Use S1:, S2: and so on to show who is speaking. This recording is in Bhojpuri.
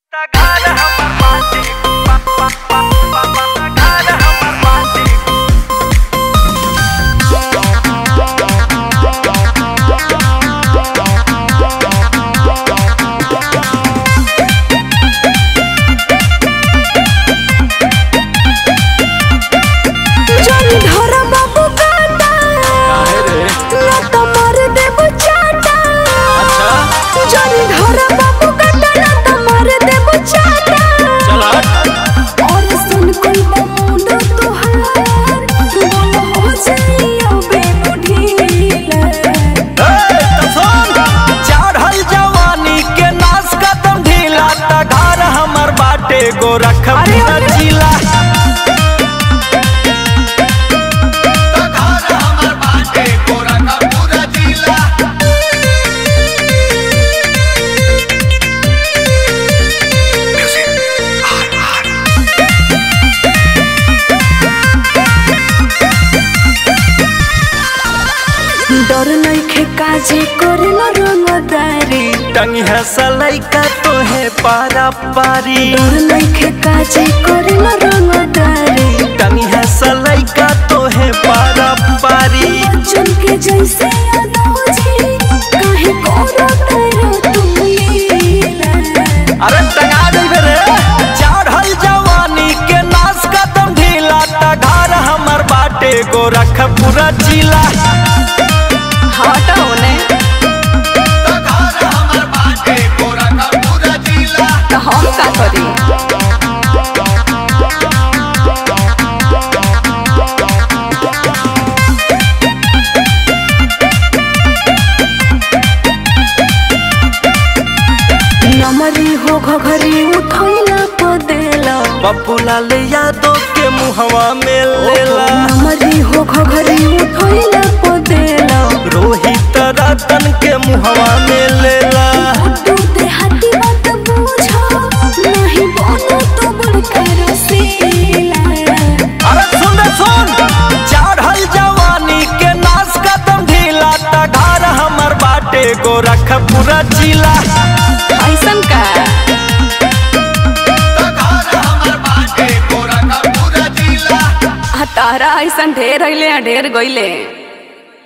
S1: घर हमर बाटे पा- पा- पा- पा- पा- घर हमर बाटे
S2: जन धर बाबू काटा
S3: काहे रे
S2: ना तो मार देबू चाटा
S3: अच्छा
S2: जन धर बाबू काटा ना तो मार देबू चाटा
S3: चल हट
S2: और सुन कोई बमुंड तुहार बोल हो जाइयो बेमुढीला
S3: ए, तो सुन चढ़ल जवानी के नाश कदम ढीला त घर हमर बाटे गोरखपुर जिला
S2: डर नइखे काजे करेला रंगदारी
S3: टंगी है सलैका तोहे पारा पारी
S2: डर नइखे काजे करेला रंगदारी
S3: टंगी है सलैका तोहे पारा पारी
S2: बच्चन के जैसे याद हो जी काहे कोरो तेरो तुम लीला
S3: अरे टंगा देबे रे चढ़ल जवानी के नाश कदम ढीला त घर हमर बाटे गोरखपुर जिला
S2: हट होने तो हम का करी नमरी हो घघरी उठैला पदेला
S3: पप्पू लाल यादव के मुहवा में लेला
S2: नमरी हो घघरी उठैला पदेला
S3: रोहित रतन के मुहवा में लेला
S2: तू देहाती बात बुझो नहीं बोलो तो बड़का रसीला
S3: अरे सुन रे सुन चढ़ल जवानी के नाश कदम ढीला त घर हमर बाटे गोरखपुर जिला
S2: ऐसन का तारा ऐसन ढेर अइले ढेर गइले